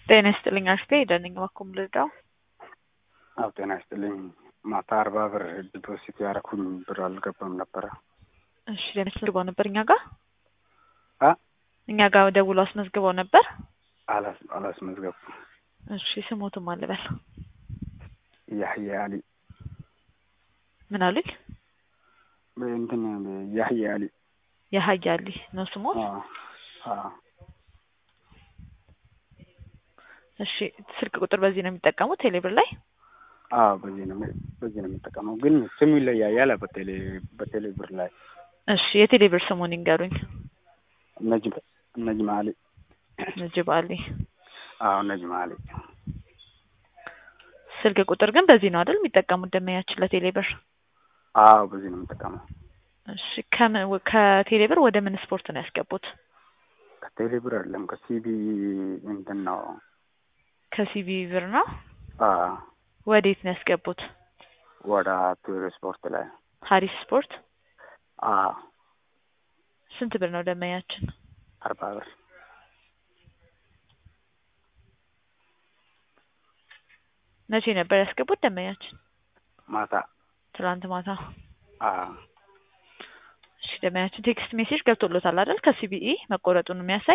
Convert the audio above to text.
ጤና ይስጥልኝ አሽቴ ደንኝ በኩም ልርዳው። አብ ጤና ይስጥልኝ። ማታ አርባ ብር ዲፖዚት ያደረኩኝ ብር አልገባም ነበረ። እሺ ለመስልበው ነበር እኛ ጋር አ እኛ ጋር ደውሎ አስመዝግበው ነበር። አላስ አላስመዝገቡ እሺ ስሞቱም አልበል ያህያ አሊ ምን አሉኝ? እንትን ያህያ አሊ የሀያ አሊ ነው ስሞት። አ አ እሺ ስልክ ቁጥር በዚህ ነው የሚጠቀሙት ቴሌብር ላይ? አዎ በዚህ ነው በዚህ ነው የምጠቀመው፣ ግን ስሙ ይለያያል በቴሌ በቴሌ ብር ላይ። እሺ የቴሌብር ስሙን ይንገሩኝ። ነጅም ነጅም አሊ ነጅብ አሊ። አዎ ነጅም አሊ። ስልክ ቁጥር ግን በዚህ ነው አይደል የሚጠቀሙት ደመኛችን ለቴሌብር? አዎ በዚህ ነው የምጠቀመው። እሺ ከምን ከቴሌብር ወደ ምን ስፖርት ነው ያስገቡት? ከቴሌ ብር አይደለም ከሲቢ እንትን ነው። ከሲቢ ብር ነው። አ ወዴት ነው ያስገቡት? ወደ ቱር ስፖርት ላይ ሀሪስ ስፖርት። አ ስንት ብር ነው ደመኛችን? አርባ ብር መቼ ነበር ያስገቡት ደመኛችን? ማታ ትላንት ማታ። አ እሺ ደመኛችን ቴክስት ሜሴጅ ገብቶሎታል አይደል? ከሲቢኢ መቆረጡን የሚያሳይ